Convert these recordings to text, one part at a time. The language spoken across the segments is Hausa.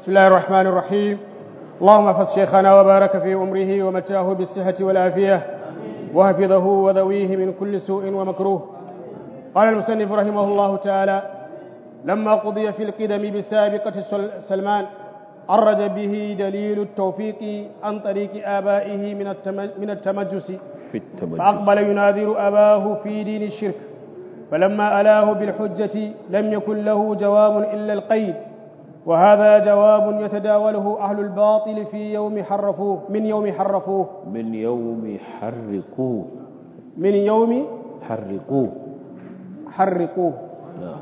بسم الله الرحمن الرحيم اللهم احفظ شيخنا وبارك في أمره ومتاه بالصحة والعافية وحفظه وذويه من كل سوء ومكروه قال المسنف رحمه الله تعالى لما قضي في القدم بسابقة سلمان أرج به دليل التوفيق عن طريق آبائه من من التمجس في التمجس فأقبل يناظر أباه في دين الشرك فلما ألاه بالحجة لم يكن له جواب إلا القيد وهذا جواب يتداوله أهل الباطل في يوم حرفوه من يوم حرفوه من يوم حرقوه من يوم حرقوه حرقوه نعم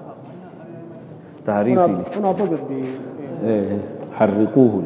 تعريفي هنا هنا ضبط ب- إيه، حرقوه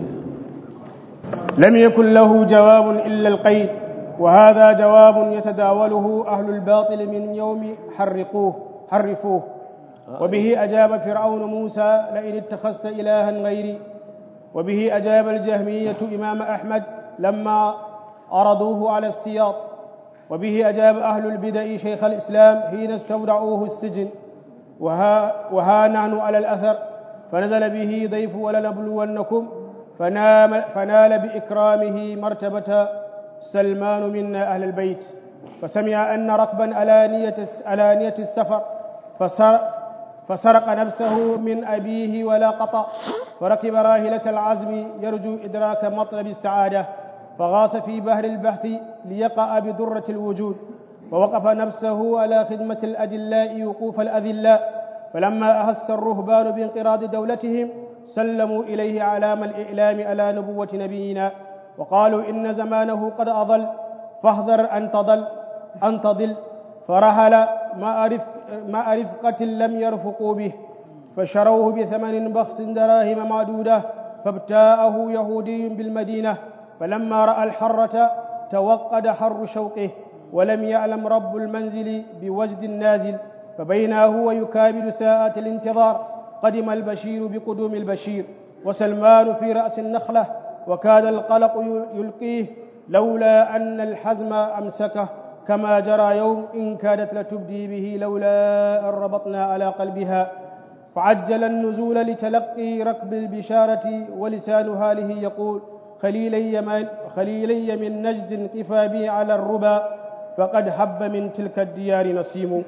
لم يكن له جواب إلا القيد وهذا جواب يتداوله أهل الباطل من يوم حرقوه حرفوه وبه أجاب فرعون موسى لئن اتخذت إلها غيري وبه أجاب الجهمية إمام أحمد لما عرضوه على السياط وبه أجاب أهل البدع شيخ الإسلام حين استودعوه السجن وها, وها نحن على الأثر فنزل به ضيف ولنبلونكم فنام فنال بإكرامه مرتبة سلمان منا أهل البيت فسمع أن ركبا على نية على نية السفر فسر فسرق نفسه من أبيه ولا قطع فركب راهلة العزم يرجو إدراك مطلب السعادة فغاص في بحر البحث ليقع بدرة الوجود ووقف نفسه على خدمة الأدلاء وقوف الأذلاء فلما أهس الرهبان بانقراض دولتهم سلموا إليه علام الإعلام على نبوة نبينا وقالوا إن زمانه قد أضل فاحذر أن تضل أن تضل فرهل مع رفق مع رفقة لم يرفقوا به فشروه بثمن بخس دراهم معدودة فابتاءه يهودي بالمدينة فلما رأى الحرة توقد حر شوقه ولم يعلم رب المنزل بوجد النازل فبينا هو يكابد ساعات الانتظار قدم البشير بقدوم البشير وسلمان في رأس النخلة وكاد القلق يلقيه لولا أن الحزم أمسكه كما جرى يوم إن كادت لتبدي به لولا أن ربطنا على قلبها فعجل النزول لتلقي ركب البشارة ولسان حاله يقول خليلي من, خليلي من نجد كفى بي على الربا فقد هب من تلك الديار نسيم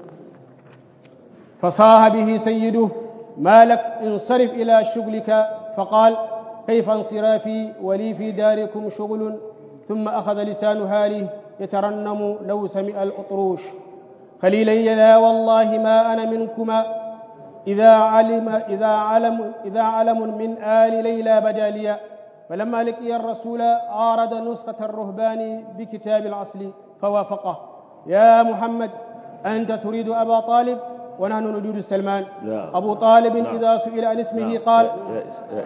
فصاح به سيده ما لك انصرف إلى شغلك فقال كيف انصرافي ولي في داركم شغل ثم أخذ لسان هاله يترنم لو سمع الأطروش خليلي لا والله ما أنا منكما إذا علم إذا علم إذا علم من آل ليلى بدا لي فلما لقي الرسول عارض نسخة الرهبان بكتاب العسل فوافقه يا محمد أنت تريد أبا طالب ونحن نريد سلمان لا. أبو طالب نعم. إذا سئل عن اسمه نعم. قال يا- يا-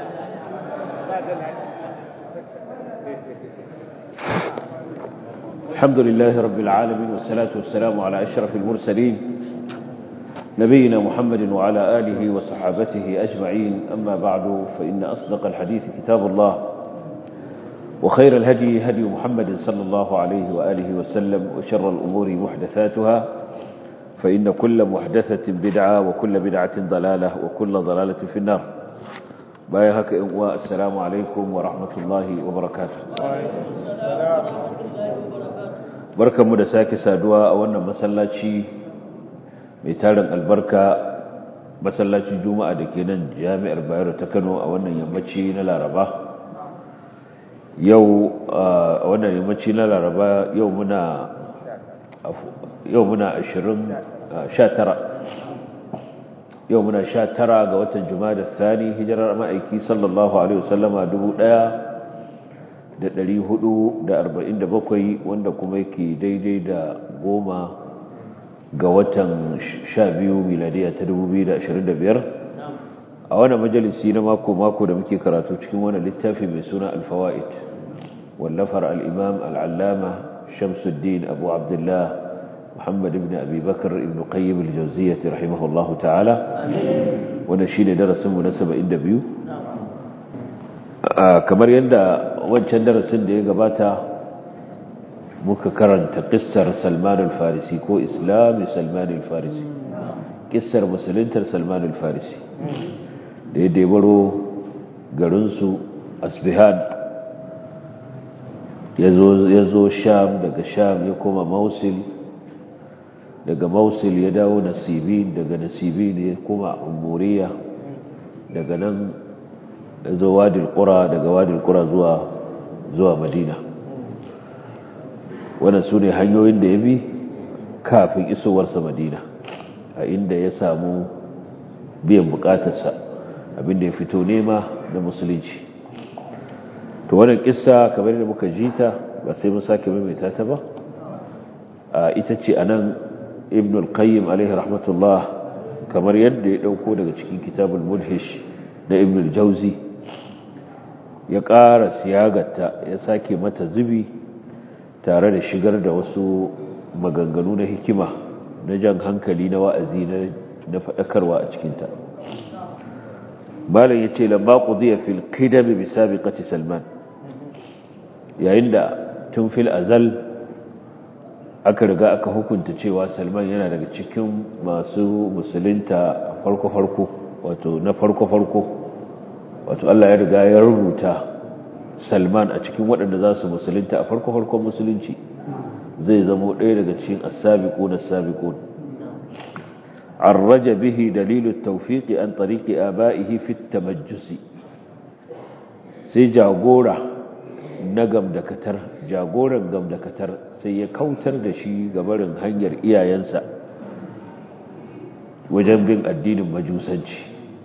الحمد لله رب العالمين والصلاة والسلام على أشرف المرسلين نبينا محمد وعلى آله وصحابته أجمعين أما بعد فإن أصدق الحديث كتاب الله وخير الهدي هدي محمد صلى الله عليه وآله وسلم وشر الأمور محدثاتها فإن كل محدثة بدعة وكل بدعة ضلالة وكل ضلالة في النار بايهك والسلام عليكم ورحمة الله وبركاته barkanmu da sake saduwa a wannan masallaci mai tarin albarka masallacin juma'a da ke nan jami'ar bayero ta kano a wannan yammaci na laraba yau a wannan yammaci na laraba yau muna yau muna ashirin sha tara yau muna sha tara ga watan juma'a da thani hijirar ma'aiki sallallahu alaihi wasallama dubu ɗaya da ɗari hudu da arba'in da bakwai wanda kuma yake daidai da goma ga watan sha biyu miladiya ta dubu biyu da ashirin da biyar a wani majalisi na mako-mako da muke karatu cikin wani littafi mai suna alfawa'id wallafar al'imam al'allama shamsuddin abu abdullah muhammad ibn abi bakar ibn qayyim al-jauziyyati rahimahullahu ta'ala wanda shi ne darasinmu na saba'in da biyu kamar yadda wancan darasin da ya gabata muka karanta kissar salman al-farisi ko islami salman al-farisi kissar musuluntar salman al-farisi da ya debaro garinsu asbihan ya zo sham daga sham ya koma mausil daga mausil ya dawo nasibin daga nasibin ya koma umuriya daga nan ya zo wadil kura daga wadil kura zuwa zuwa madina wannan su ne hanyoyin da ya bi kafin isowarsa madina a inda ya samu biyan bukatarsa abinda ya fito nema da musulunci to wannan kissa kamar da muka ji ta ba sai mun sake maimaita ta ba ita ce anan ibn al-qayyim alaihi rahmatullah kamar yadda ya dauko daga cikin kitabul mudhish na ibn al-jawzi ya ƙara siyagarta ya sake mata zubi tare da shigar da wasu maganganu na hikima na jan hankali na wa'azi na faɗakarwa a cikinta malam ya ce lamba ƙudiyya fil kidami bi sabiqati salman yayin da tun fil azal aka riga aka hukunta cewa salman yana daga cikin masu musulunta farko-farko wato na farko-farko wato Allah ya riga ya rubuta salman a cikin waɗanda za su musulunta a farko-farkon musulunci zai zamo ɗaya daga cikin asabiqun asabiqun arraja bihi dalilu tawfiqi an tariqi abaihi fi tamajjusi sai jagora na gamdakatar jagoran gamdakatar sai ya kautar da shi gabarin hanyar iyayensa wajen bin addinin majusanci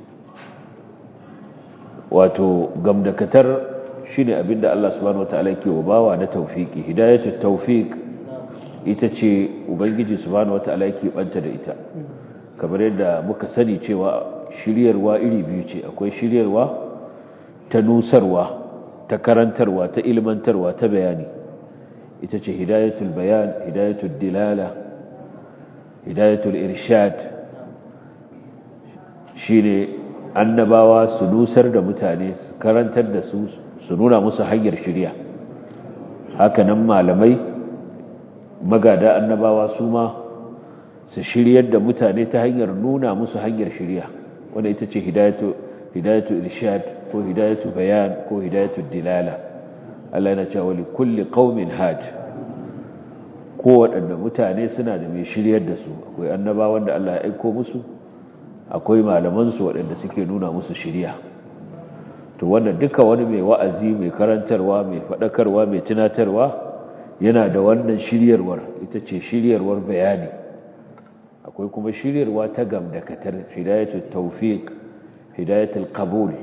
wato gamdakatar shine abinda Allah subhanahu wataala yake wa bawa na tawfiki hidayatu tawfiq ita ce ubangiji subhanahu wataala yake banta da ita kamar yadda muka sani cewa shiryarwa iri biyu ce akwai shiryarwa ta nusarwa ta karantarwa ta ilmantarwa ta bayani ita ce hidayatul bayan hidayatul dilala hidayatul irshad shine annabawa su nusar da mutane su karantar da su su nuna musu hanyar shirya hakanan malamai magada annabawa su ma su shiryar da mutane ta hanyar nuna musu hanyar shirya wanda ita ce hidayatu hidayatu irshad ko hidayatu bayan ko hidayatu dilala Allah yana cewa li kulli qaumin had ko waɗanda mutane suna da mai shiryar da su akwai annabawan da Allah ya aiko musu akwai malaman su waɗanda suke nuna musu shirya to wannan duka wani mai wa'azi mai karantarwa mai faɗakarwa mai tunatarwa yana da wannan shiryarwar ita ce shiryarwar bayani akwai kuma shiryarwa ta gamdakatar hidayatul tawfiq hidayatul qabul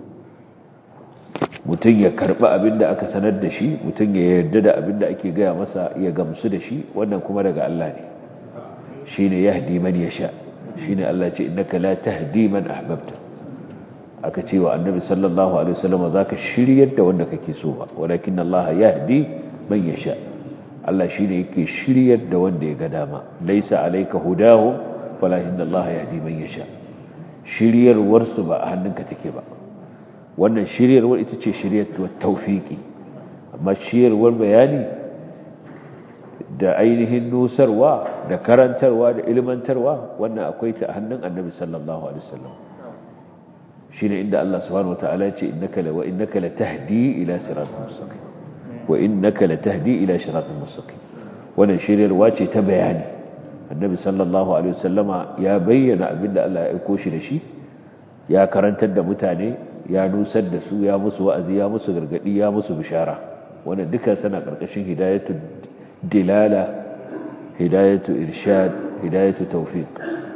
mutum ya karba abinda aka sanar da shi mutum ya yarda da abinda ake gaya masa ya gamsu da shi wannan kuma daga Allah ne shine yahdi man yasha shine Allah ce innaka la tahdi man ahbabta aka ce wa annabi sallallahu alaihi wasallam zaka shiryar da wanda kake so ba walakin Allah yahdi man yasha Allah shine yake shiryar da wanda ya ga dama laisa alayka hudahum walakin Allah yahdi man yasha shiryarwar su ba a hannunka take ba wannan shiryarwar ita ce shiryarwar tawfiki amma shiryarwar bayani da ainihin nusarwa da karantarwa da ilmantarwa wannan akwai ta a hannun annabi sallallahu alaihi wasallam shine inda Allah subhanahu wataala ya ce innaka la wa innaka la tahdi ila siratal mustaqim wa innaka la tahdi ila siratal mustaqim wannan shiryarwa ce ta bayani annabi sallallahu alaihi wasallama ya bayyana abinda Allah ya aiko shi da shi ya karantar da mutane ya nusar da su ya musu wa'azi ya musu gargadi ya musu bishara wannan duka sana karkashin hidayatu dilala hidayatu irshad hidayatu tawfiq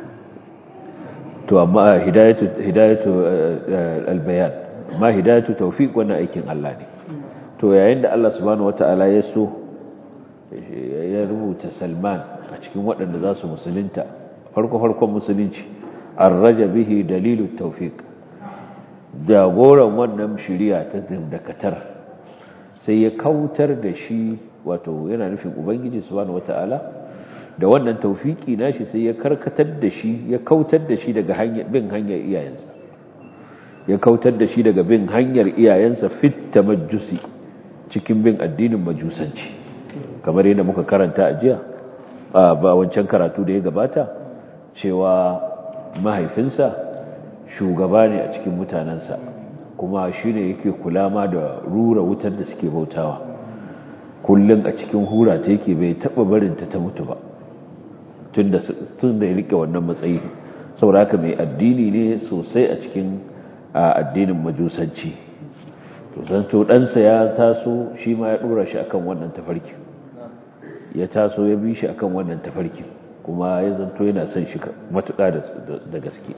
to amma hidayatu hidayatu albayan amma hidayatu tawfiq wannan aikin Allah ne to yayin da Allah subhanahu wataala ya so ya rubuta Salman a cikin waɗanda za su musulunta farko farkon musulunci arraja bihi dalilu tawfiq jagoran wannan shiriya ta dakatar sai ya kautar da shi wato yana nufin ubangiji subhanahu wataala da wannan taufiki nashi sai ya karkatar da shi ya kautar da shi daga hanyar bin hanyar iyayensa ya kautar da shi daga bin hanyar iyayensa fit tamajjusi cikin bin addinin majusanci kamar yadda muka karanta a jiya ba wancan karatu da ya gabata cewa mahaifinsa shugaba ne a cikin mutanensa kuma shi ne yake kula ma da rura wutar da suke bautawa kullum a cikin hura ta yake bai taɓa barinta ta mutu ba tun da ya rike wannan matsayi saboda haka mai addini ne sosai a cikin addinin majusanci to san to ɗansa ya taso shi ma ya ɗora shi akan wannan tafarkin ya taso ya bi shi akan wannan tafarkin kuma ya zanto yana son shi matuƙa da gaske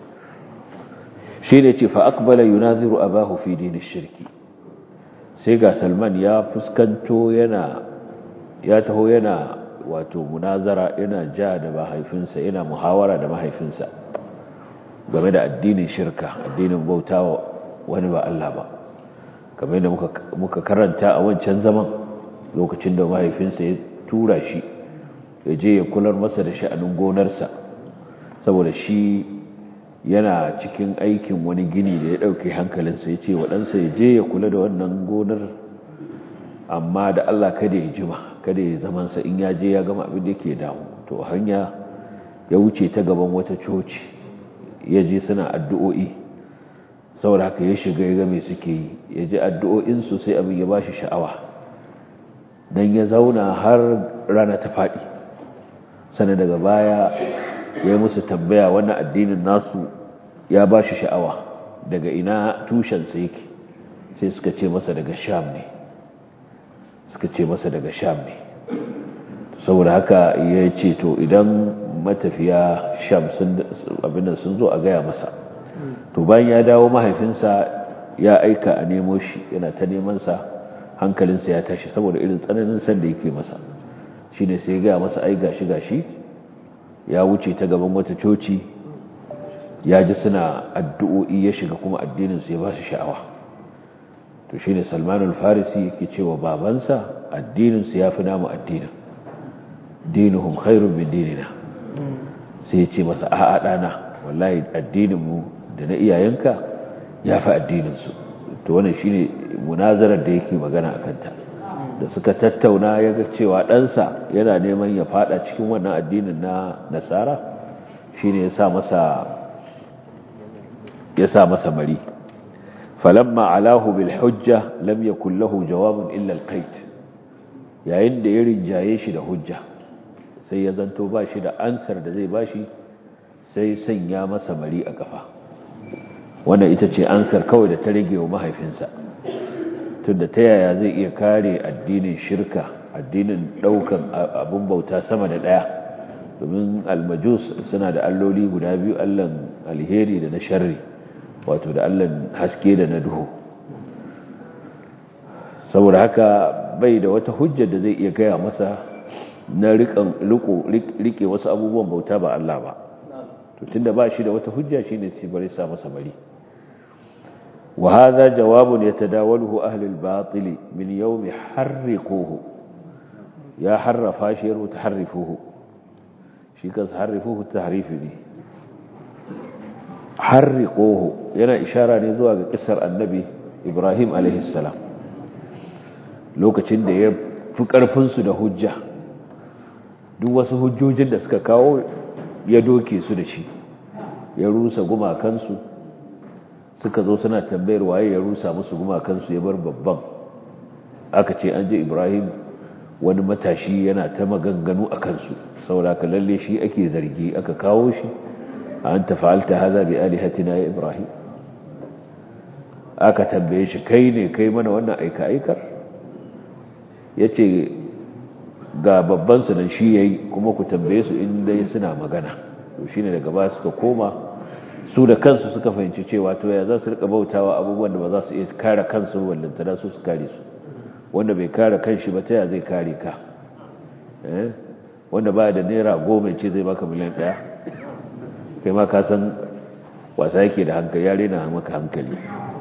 shi ne ce fa'akbala yunaziru abahu fi dinin shirki sai ga salman ya fuskanto yana ya taho yana wato munazara yana ja da mahaifinsa yana muhawara da mahaifinsa game da addinin shirka addinin bauta wani ba Allah ba kamar da muka karanta a wancan zaman lokacin da mahaifinsa ya tura shi ya je ya kular masa da sha'anin gonarsa saboda shi yana cikin aikin wani gini da ya ɗauke hankalinsa ya ce waɗansa ya je ya kula da wannan gonar amma da Allah kada ya jima kada ya zamansa in ya je ya gama abin da yake damu to hanya ya wuce ta gaban wata coci ya je suna addu'o'i saboda haka ya shiga ya game suke yi ya ji addu'o'insu sai abin ya ba shi sha'awa don ya zauna har rana ta faɗi sannan daga baya ya yi musu tambaya wannan addinin nasu ya ba shi sha'awa daga ina tushensa yake sai suka ce masa daga sham ne suka ce masa daga sham ne saboda haka ya ce to idan matafiya sham abinan sun zo a gaya masa to bayan ya dawo mahaifinsa ya aika a nemo shi yana ta nemansa hankalinsa ya tashi saboda irin tsananin san da yake masa shi ne sai gaya masa ai gashi gashi ya wuce ta gaban wata coci ya ji suna addu'o'i ya shiga kuma addininsu ya ba su sha'awa to shi ne salmanul farisi yake cewa babansa addininsu ya fi namu addinin dinuhum khairun min dinina sai ya ce masa a'a ɗana wallahi addininmu da na iyayenka ya fi addininsu to wannan shi ne munazarar da yake magana a kanta da suka tattauna ya ga cewa ɗansa yana neman ya fada cikin wannan addinin na nasara shi ne ya sa masa mari falamma alahu bil hujja lam yakul lahu jawabun illa al qait yayin da ya rinjaye shi da hujja sai ya zanto ba shi da ansar da zai bashi sai sanya masa mari a kafa wannan ita ce ansar kawai da ta rage wa mahaifinsa tunda ta yaya zai iya kare addinin shirka addinin daukan abun bauta sama da daya domin almajus suna da alloli guda biyu allan alheri da na sharri wato da allan haske da na duhu saboda haka bai da wata hujjar da zai iya gaya masa na rike wasu abubuwan bauta ba Allah ba to tunda ba shi da wata hujja shine sai bari sa masa bari وهذا جواب يتداوله أهل الباطل من يوم حرقوه يا حرف شير وتحرفوه شيكا تحرفوه التحريف دي حرقوه ينا إشارة نزوى قصر النبي إبراهيم عليه السلام لوكا تشند يفكر فنسو ده هجة duk wasu hujjojin da suka kawo ya doke su da shi ya rusa gumakansu suka zo suna tambayar waye ya rusa musu gumakansu ya bar babban aka ce an je ibrahim wani matashi yana ta maganganu a kansu sauraka lalle shi ake zargi aka kawo shi an tafa'alta haza bi alihatina ya ibrahim aka tambaye shi kai ne kai mana wannan aika-aikar ya ce ga babbansu nan shi ya yi kuma ku tambaye su inda suna magana to shi ne daga ba suka koma su da kansu suka fahimci cewa to ya za su rika bautawa abubuwan da ba za su iya kare kansu wallantana su su kare su wanda bai kare kanshi ba ta ya zai kare ka wanda ba da naira goma ce zai baka miliyan ɗaya kai ma ka san wasa yake da hankali ya rena maka hankali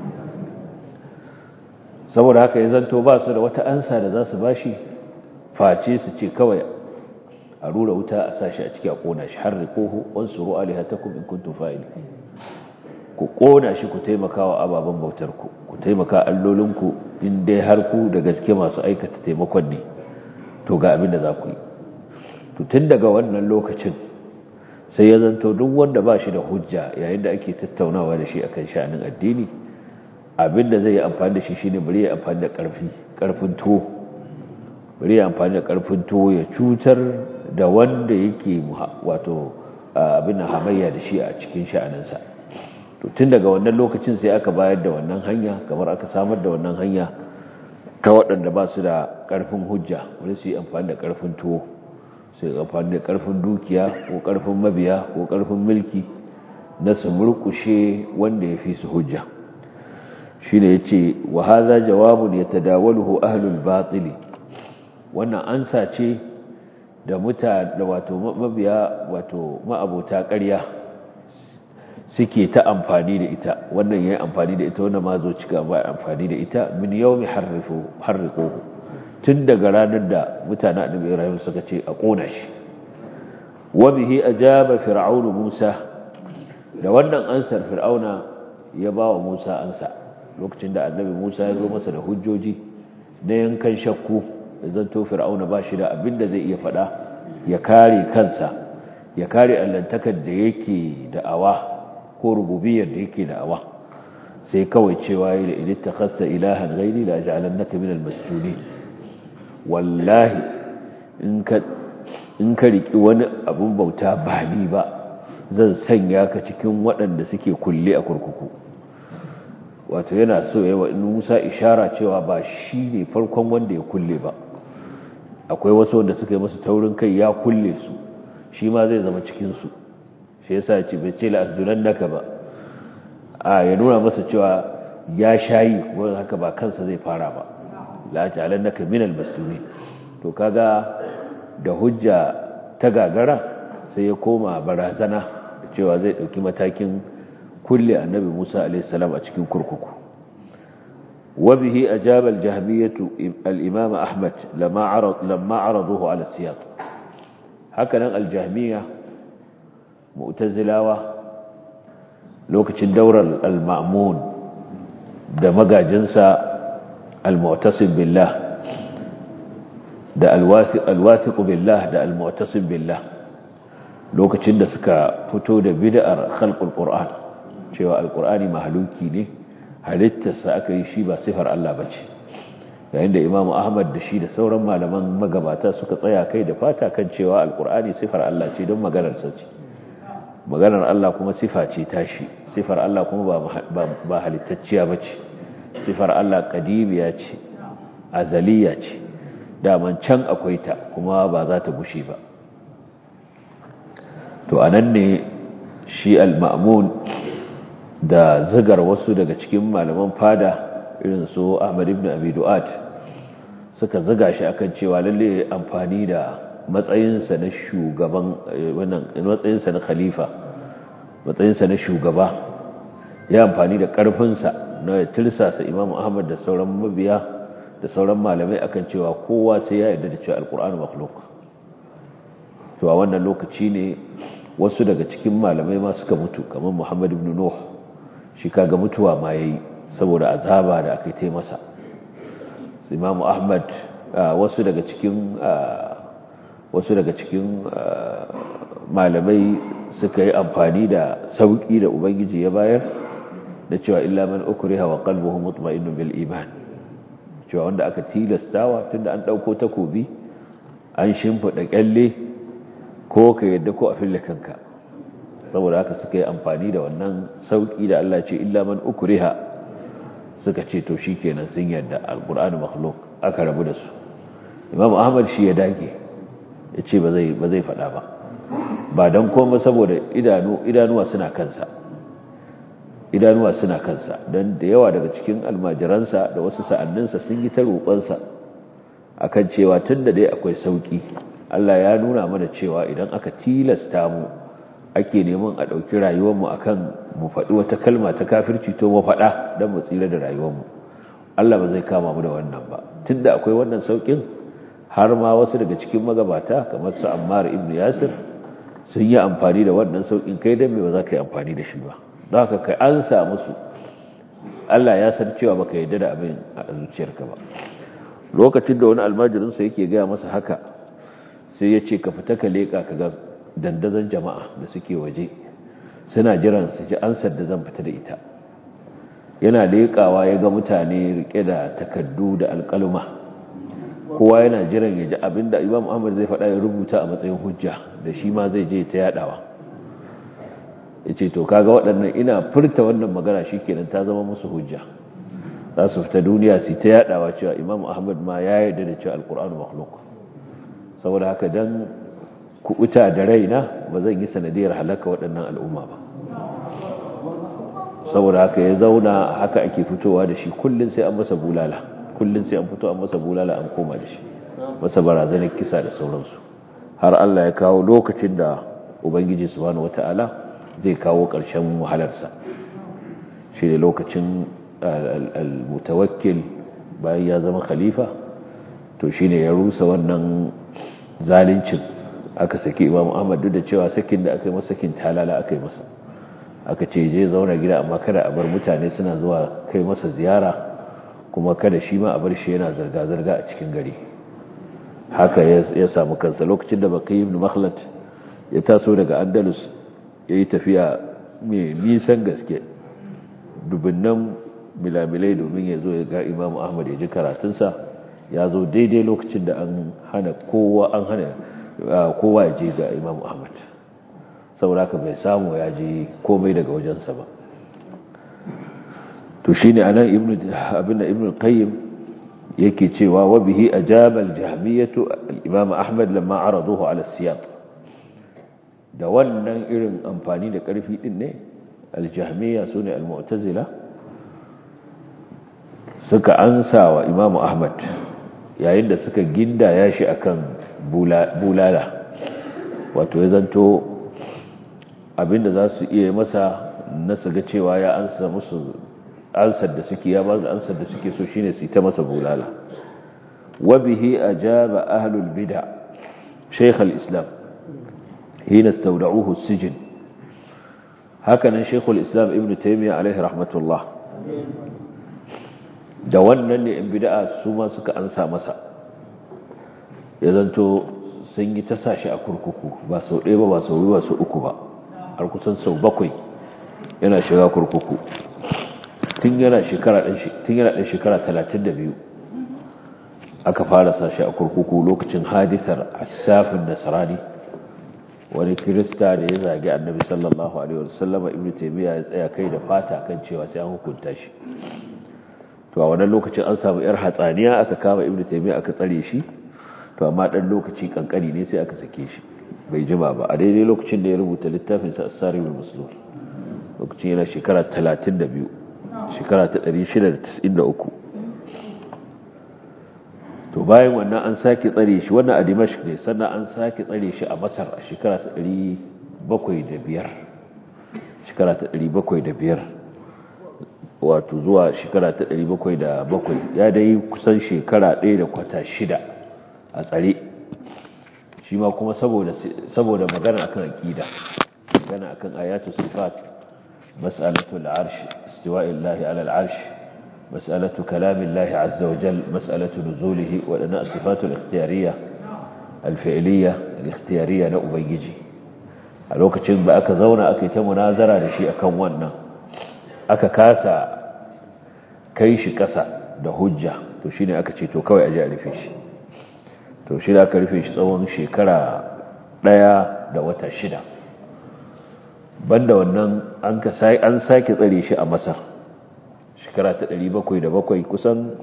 saboda haka ya zanto ba su da wata ansa da za su bashi face su ce kawai a rura wuta a sashi a ciki a kona shi har rikohu wansu ru'ali hatakum in kuntum fa'ili ku kona shi ku taimaka wa ababen bautar ku ku taimaka allolinku in dai har ku da gaske masu aikata taimakon ne to ga abin da za ku yi to tun daga wannan lokacin sai ya zanto duk wanda ba shi da hujja yayin da ake tattaunawa da shi akan sha'anin addini abinda zai yi amfani da shi shine bari ya amfani da karfi karfin tuwo bari ya amfani da karfin tuwo ya cutar da wanda yake wato abin hamayya da shi a cikin sha'aninsa to tun daga wannan lokacin sai aka bayar da wannan hanya kamar aka samar da wannan hanya ta waɗanda ba su da ƙarfin hujja wani su yi amfani da ƙarfin tuwo su yi amfani da ƙarfin dukiya ko ƙarfin mabiya ko ƙarfin mulki na su murkushe wanda ya fi su hujja shi ne ya ce wa haza jawabun ya tadawaluhu ahlul batili wannan ansa ce da muta da wato mabiya wato ma'abota ƙarya suke ta amfani da ita wannan yayin amfani da ita wannan ma zo cika ba amfani da ita min yawmi harrifu harriquhu tun daga ranar da mutanen annabi Ibrahim suka ce a kona shi wa bihi ajaba fir'aunu Musa da wannan ansar fir'auna ya ba wa Musa ansa lokacin da annabi Musa ya zo masa da hujjoji na yankan shakku zanto fir'auna ba shi da abin da zai iya faɗa ya kare kansa ya kare allantakar da yake da'awa ko rububiyar da yake da'awa sai kawai cewa yi da idan takhasta ilahan ghairi la ja'alannaka minal masjunin wallahi in ka in ka riki wani abun bauta ba ni ba zan sanya ka cikin waɗanda suke kulle a kurkuku wato yana so yawa in Musa ishara cewa ba shi ne farkon wanda ya kulle ba akwai wasu wanda suka yi masa taurin kai ya kulle su shi ma zai zama cikinsu shi yasa ce bai ce la'asdunan naka ba a ya nuna masa cewa ya shayi wanda haka ba kansa zai fara ba la'ajalan naka minal masuni to kaga da hujja ta gagara sai ya koma barazana cewa zai dauki matakin kulle annabi Musa alaihi salam a cikin kurkuku وبه أجاب الجهمية الإمام أحمد لما, عرض لما عرضوه على السياق هكذا الجهمية مؤتزلاوة لوكة الدورة المأمون ده مقا جنسا المعتصم بالله ده الواثق, الواثق بالله ده المعتصم بالله لوكة ده سكا فتو ده بدأ خلق القرآن شوى القرآن مهلوكي نه halittarsa aka yi shi ba sifar Allah ba ce yayin da imamu ahmad da shi da sauran malaman magabata suka tsaya kai da fata kan cewa alkur'ani sifar Allah ce don maganarsa ce maganar Allah kuma sifa ce tashi sifar Allah kuma ba halittacciya ba ce sifar Allah kadimiya ce azaliya ce daman can akwai ta kuma ba za ta bushe ba to anan ne shi al-ma'mun da zigar wasu daga cikin malaman fada irin su Ahmad ibn Abi Du'at suka ziga shi akan cewa lalle amfani da matsayinsa na shugaban wannan matsayinsa na khalifa matsayinsa na shugaba ya amfani da karfinsa na tirsasa Imam Ahmad da sauran mabiya da sauran malamai akan cewa kowa sai ya yarda da cewa Al-Qur'an makhluq to a wannan lokaci ne wasu daga cikin malamai ma suka mutu kamar Muhammad ibn Nuh shi kaga mutuwa ma yayi saboda azaba da aka yi masa Imam Ahmad wasu daga cikin wasu daga cikin malamai suka yi amfani da sauki da ubangiji ya bayar da cewa illa man ukriha wa qalbuhu mutma'innun bil iman cewa wanda aka tilastawa tunda an dauko takobi an shimfida kyalle ko ka yadda ko a fille kanka saboda haka suka yi amfani da wannan sauki da Allah ce illa man ukriha suka ce to shikenan sun yadda alqur'anu makhluq aka rabu da su imam ahmad shi ya dage yace ba zai ba zai fada ba ba dan komai saboda idanu idanuwa suna kansa idanuwa suna kansa dan da yawa daga cikin almajiransa da wasu sa'anninsa sun yi ta roƙonsa akan cewa tunda dai akwai sauki Allah ya nuna mana cewa idan aka tilasta mu ake neman a ɗauki rayuwarmu a kan mu faɗi wata kalma ta kafirci to mu faɗa don mu tsira da rayuwarmu Allah ba zai kama mu da wannan ba tun da akwai wannan sauƙin har ma wasu daga cikin magabata kamar su ammar ibn yasir sun yi amfani da wannan sauƙin kai don me ba za ka yi amfani da shi ba don haka kai an sa musu Allah ya san cewa baka yarda da abin a zuciyarka ba lokacin da wani almajirinsa yake gaya masa haka sai ya ce ka fita ka leƙa ka ga dandazon jama'a da suke waje suna jiran su ji ansar da zan fita da ita yana leƙawa ya ga mutane rike da takaddu da alƙaluma kowa yana jiran ya ji abinda imam ahmad zai faɗa ya rubuta a matsayin hujja da shi ma zai je ta yadawa ya ce to kaga waɗannan ina furta wannan magana shi kenan ta zama musu hujja za su fita duniya su ta yadawa cewa imam ahmad ma ya yarda da cewa alƙur'anu makhluk saboda haka dan kuɓuta da raina ba zan yi sanadiyar halaka waɗannan al'umma ba saboda haka ya zauna haka ake fitowa da shi kullum sai an masa bulala kullum sai an fito an masa bulala an koma da shi masa barazanar kisa da sauransu har Allah ya kawo lokacin da ubangiji subhanahu wata'ala zai kawo ƙarshen wahalarsa shi ne lokacin al-mutawakkil bayan ya zama khalifa to shine ya rusa wannan zalincin aka saki imam ahmad duk da cewa sakin da aka yi masa sakin talala aka yi masa aka ce je zauna gida amma kada a bar mutane suna zuwa kai masa ziyara kuma kada shi ma a bar shi yana zarga-zarga a cikin gari haka ya samu kansa lokacin da baki ibn makhlad ya taso daga andalus ya yi tafiya mai nisan gaske dubunnan milamilai domin ya zo ya ga imamu ahmad ya ji karatunsa ya zo daidai lokacin da an hana kowa an hana kowa ya je ga imamu ahmad saboda ka bai samu ya ji komai daga wajensa ba to shine anan ibnu abinda ibnu qayyim yake cewa wa bihi ajaba al-jahmiyatu al-imam ahmad lamma araduhu ala siyaq da wannan irin amfani da karfi din ne al-jahmiya sune al-mu'tazila suka ansa wa imam ahmad yayin da suka gindaya shi akan bulala wato ya zanto abinda za su iya masa na su ga cewa ya ansa musu ansar da suke ya ba da ansar da suke so shine su ta masa bulala wa bihi ajaba ahlul bid'a shaykh al-islam hina istawda'uhu as-sijn hakanan shaykh al-islam ibn taymiyyah alayhi rahmatullah da wannan ne in bid'a su ma suka ansa masa ya zanto sun yi ta sashi a kurkuku ba sau ɗaya ba ba sau biyu ba sau uku ba har kusan sau bakwai yana shiga kurkuku tun yana shekara ɗan shekara talatin da biyu aka fara sashi a kurkuku lokacin hadisar asafin nasarani wani kirista da ya zagi annabi sallallahu alaihi wasallama ibn taymiya ya tsaya kai da fata kan cewa sai an hukunta shi to a wannan lokacin an samu yar hatsaniya aka kama ibn taymiya aka tsare shi to amma dan lokaci kankani ne sai aka sake shi bai jima ba a daidai lokacin da ya rubuta littafin sa as-sarimul maslul lokacin yana shekara 32 shekara ta 693 to bayan wannan an sake tsare shi wannan a Dimashq ne sannan an sake tsare shi a Masar a shekara ta 705 shekara ta 705 wato zuwa shekara ta 707 ya dai kusan shekara ɗaya da kwata shida a tsare shi ma kuma saboda magana akan aqida magana akan ayatu sifat mas'alatu al-arsh istiwa'illahi 'ala al-arsh mas'alatu kalamillahi 'azza wa jal mas'alatu nuzulihi wa dana sifatu al-ikhtiyariyya al-fi'liyya al-ikhtiyariyya na ubangiji a lokacin da aka zauna aka yi ta munazara da shi akan wannan aka kasa kai shi kasa da hujja to shine aka ce to kawai aje a rufe shi to shi da aka rufe shi tsawon shekara ɗaya da wata shida banda wannan an sake tsare shi a masar shekara ta ɗari bakwai da bakwai kusan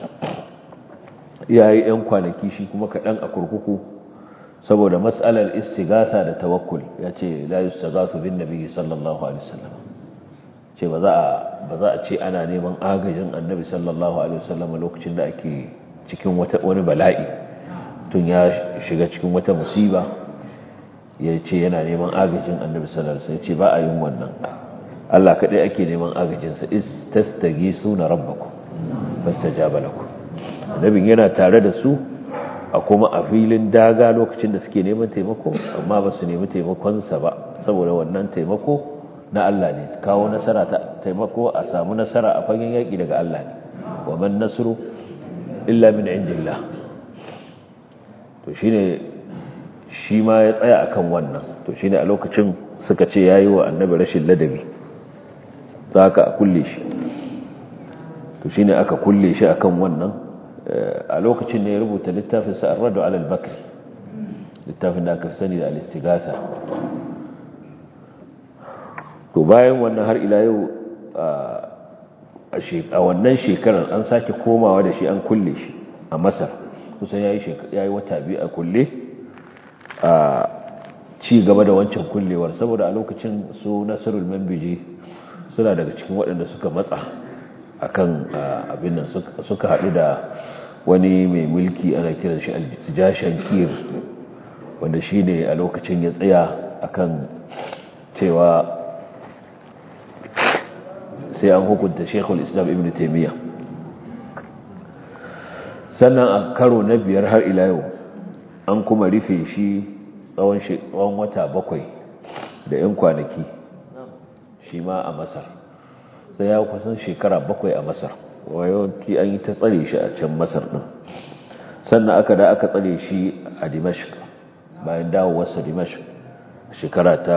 yayi 'yan kwanaki shi kuma kaɗan a kurkuku saboda matsalar istigasa da tawakkul ya ce la yustaghasu bin nabi sallallahu alaihi wasallam ce ba za a ba za a ce ana neman agajin annabi sallallahu alaihi wasallam lokacin da ake cikin wani bala'i tun ya shiga cikin wata musiba ya ce yana neman agajin annabi sallallahu alaihi wasallam ce ba a yin wannan Allah kadai ake neman agajinsa istastagisuna rabbakum fastajaba lakum annabin yana tare da su a kuma a filin daga lokacin da suke neman taimako amma ba su nemi taimakonsa ba saboda wannan taimako na Allah ne kawo nasara ta taimako a samu nasara a fagen yaƙi daga Allah ne wa man nasru illa min indillah to shine shi ma ya tsaya akan wannan to shine a lokacin suka ce yayi wa annabi rashin ladabi zaka a kulle shi to shine aka kulle shi akan wannan a lokacin ne ya rubuta littafin sa ar-radu ala al-bakri littafin da aka sani da al-istighatha to bayan wannan har ila yau a wannan shekarar an sake komawa da shi an kulle shi a masar kusan ya yi wata biyu a kulle a ci gaba da wancan kullewar saboda a lokacin su nasarul mambiji suna daga cikin waɗanda suka matsa akan abin nan suka haɗu da wani mai mulki ana kiran shi aljashan kir wanda shi ne a lokacin ya tsaya akan cewa sai an hukunta shekul islam ibn taimiyya sannan a karo na biyar har ila yau an kuma rufe shi tsawon wata bakwai da 'yan kwanaki shi ma a masar sai ya kusan shekara bakwai a masar wayawanci an yi ta tsare shi a can masar ɗin sannan aka da aka tsare shi a dimashq bayan dawowarsa dimashq shekara ta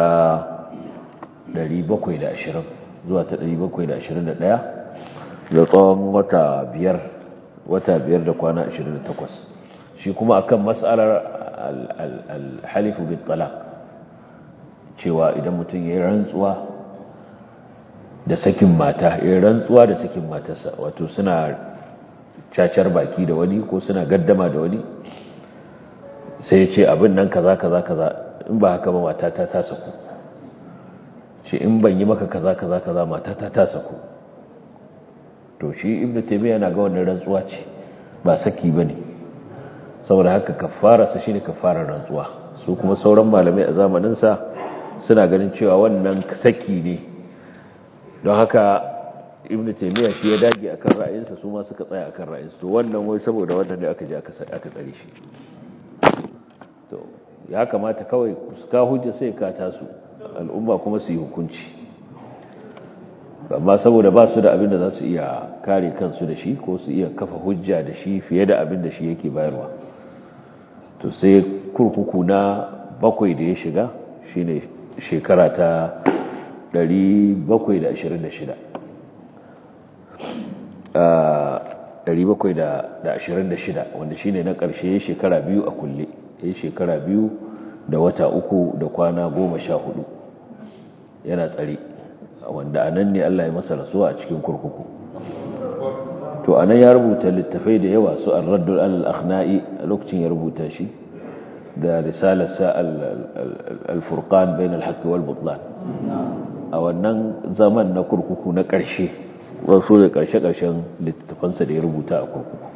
720 zuwa ta 721 da tsawon wata biyar wata biyar da kwana 28 shi kuma akan mas'alar al-halifu bin talaq cewa idan mutum ya yi rantsuwa da sakin mata ya rantsuwa da sakin matarsa wato suna cacar baki da wani ko suna gaddama da wani sai ya ce abin nan kaza kaza kaza in ba haka ba matata ta saku shi in ban yi maka kaza kaza kaza matata ta saku to shi ibnu taymiya yana ga wannan rantsuwa ce ba saki bane saboda haka kafara sa shine kafarar rantsuwa su kuma sauran malamai a zamanin sa suna ganin cewa wannan saki ne don haka ibnu taymiya shi ya dage akan ra'ayinsa su ma suka tsaya akan ra'ayinsu to wannan wai saboda wannan ne aka je aka aka tsare shi to ya kamata kawai ka hujja sai ka tasu al'umma kuma su yi hukunci amma saboda ba su da abin da za su iya kare kansu da shi ko su iya kafa hujja da shi fiye da abin da shi yake bayarwa to sai kurkuku na bakwai da ya shiga shine shekara ta 726 726 wanda shine na ƙarshe shekara biyu a kulle ya shekara biyu da wata uku da kwana goma sha hudu yana tsare wanda a nan ne Allah ya masa rasuwa a cikin kurkuku to a nan ya rubuta littafai da yawa su al-raddul al-akhna'i a lokacin ya rubuta shi da risalarsa al-furqan bain al-haqq wal butlan a wannan zaman na kurkuku na ƙarshe wasu da ƙarshe-ƙarshen littafansa da ya rubuta a kurkuku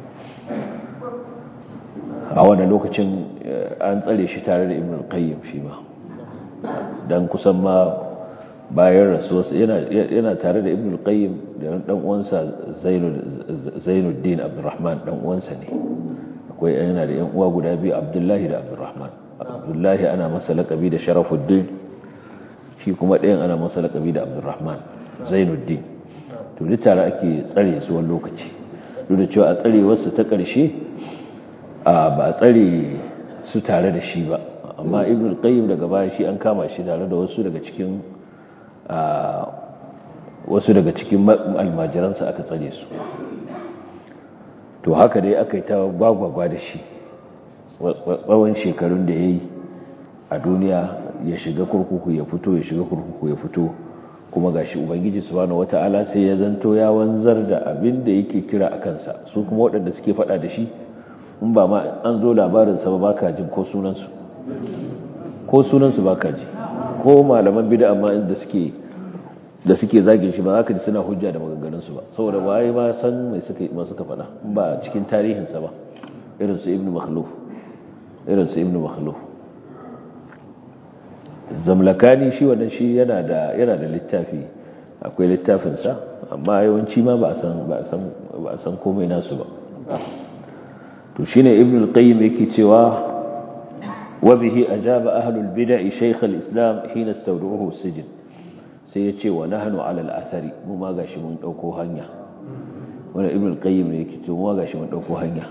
a wani lokacin an tsare shi tare da ibn al-qayyim shi ma dan kusan ma bayan rasuwarsa yana tare da ibn al-qayyim da dan uwansa zainuddin abdurrahman dan uwansa ne akwai yana da yan uwa guda biyu abdullahi da abdurrahman abdullahi ana masa laƙabi da sharafuddin shi kuma ɗayan ana masa laƙabi da abdurrahman zainuddin to duk tare ake tsare su wani lokaci duk da cewa a tsarewarsa ta ƙarshe ba a tsare su tare da shi ba amma ibn al-qayyim daga baya shi an kama shi tare da wasu daga cikin wasu daga cikin almajiransa aka tsare su to haka dai aka yi ta gwagwagwa da shi tsawon shekarun da ya yi a duniya ya shiga kurkuku ya fito ya shiga kurkuku ya fito kuma gashi ubangiji subhanahu wata'ala sai ya zanto ya wanzar da abin da yake kira a kansa su kuma waɗanda suke faɗa da shi in ba ma an zo labarinsa ba baka jin ko sunansu ko sunansu baka ji ko malaman bida amma inda suke da suke zagin shi ba za ka ji suna hujja da maganganunsu ba saboda waye ma san mai suka ma suka faɗa ba cikin tarihinsa ba irin su ibnu makhluf irin su ibnu makhluf zamlakani shi wannan shi yana da yana da littafi akwai littafinsa amma yawanci ma ba a san ba a san ba a san komai nasu ba to shine ibn al-qayyim yake cewa wa bihi ajaba ahlul bid'ah shaykh al-islam hina istawdu'uhu sijn sai yace wa nahnu ala al-athari mu ma gashi mun dauko hanya wanda ibn al-qayyim yake cewa mu ma gashi mun dauko hanya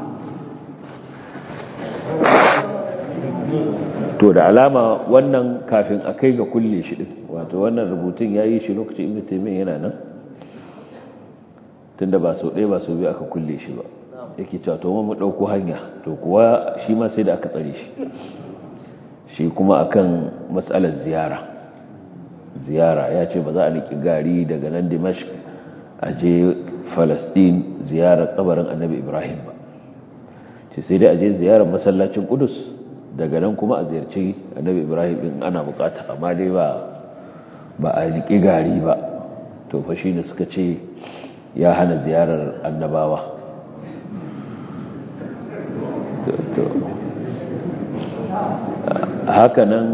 to da alama wannan kafin a kai ga kulle shi din wato wannan rubutun yayi shi lokacin ibn taymiyyah yana nan tunda ba sau ɗaya ba sau biyu aka kulle shi ba yake cewa to mu ɗauko hanya to kuwa shi ma sai da aka tsare shi shi kuma akan matsalar ziyara ziyara ya ce ba za a niki gari daga nan dimashq a je falastin ziyarar kabarin annabi ibrahim ba ce sai dai a je ziyarar masallacin kudus daga nan kuma a ziyarci annabi ibrahim din ana bukata amma dai ba ba a niki gari ba to fa shine suka ce ya hana ziyarar annabawa haka nan